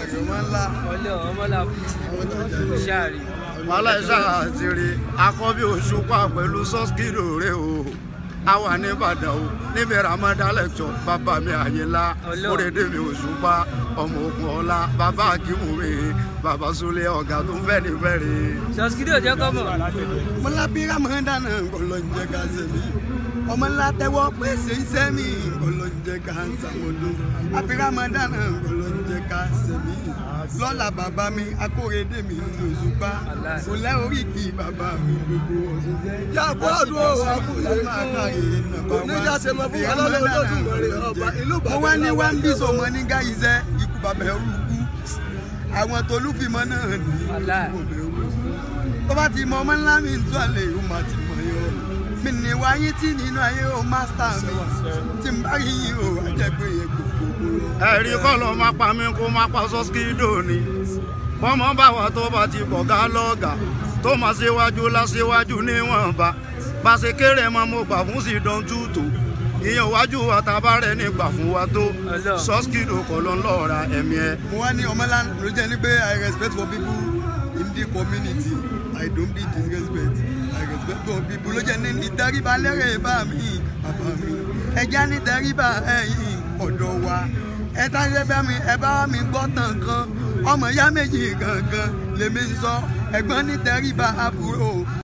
rẹ̀ ọmọ ńlá ọlẹ́ ọmọlá ṣáàrí wàhálà ìṣá àti rí akọ́bí òṣùpá pẹ̀lú sọ́skìrò rẹ̀ o a wà ní ìbàdàn o níbi ramadan lecture bàbá mi àyìnlá Ọlọ́run. kórèdè mi òṣùpá ọmọ ogun ọlá bàbá akíwù mi bàbá sulé ọ̀gá tó ń fẹ́ ní fẹ́rẹ̀. sọsikidi ò jẹ́ kọ́mọ̀ mọlábí ramadan ngọlọ́njẹ ká sẹ́mi ọmọ ńlá tẹ́wọ́ pèsè iṣẹ́ mi ngọlọ́njẹ ká sàmọ́dún àbí ramadan ngọlọ́njẹ ká sẹ́mi lọ́la bàbá mi akórèdè mi lòṣùpá kò lẹ́ oríkì bàbá mi gbogbo òṣìṣẹ́. Yá bọ́ọ̀dù o, àkúyè kò ní já ṣe mọ fún ọlọ́lọ́ olódùmarè ọba ìlú mo wá ní wá ń bí sọmọ ní gáyìíṣẹ́ ikú bàbá ẹrú kú àwọn tolúfìmọ náà ní Wàláì. ikú bàbá ẹrú kú tó bá ti mọ ọmọ ńlá mi ń tún àlè ó máa ti mọ yọ mi ní wáyé tí nínú ayé ó mástà mi tí n bá rí yín o àjẹgbé yẹn gbogbo. ẹ̀rí kọ́ ló máa pa mí kó máa pa sọ́skídò ni bọ́mọ báwa tó bá ti bọ̀gá lọ́gà tó máa ṣíwájú láṣíwájú níwọ̀nba bá ṣe kéré mọ́ mo gbà fún sí dán tútù ìyẹn wájú wa tá a bá rẹ ní gbà fún wa tó Ọlọ́run. sọ́skìdò kọ́ ló ń lọ́ọ́ ra ẹ̀mí ẹ. mo wá ní ọmọlá ló jẹ́ ní pé i respect for people in the community i don't be disrespect i respect for people ló jẹ́ ní ìtẹríba lẹ́rẹ̀ bá mi bàbá mi ẹja ní ìtẹríba ẹ̀yìn ọ̀dọ̀ wa ẹ tá ṣe bá mi ẹ bá mi gbọ́ tàn kan ọmọ ìyá méjì gangan lèmi ń sọ ẹ̀gbọ́n ní ìtẹríba àbúrò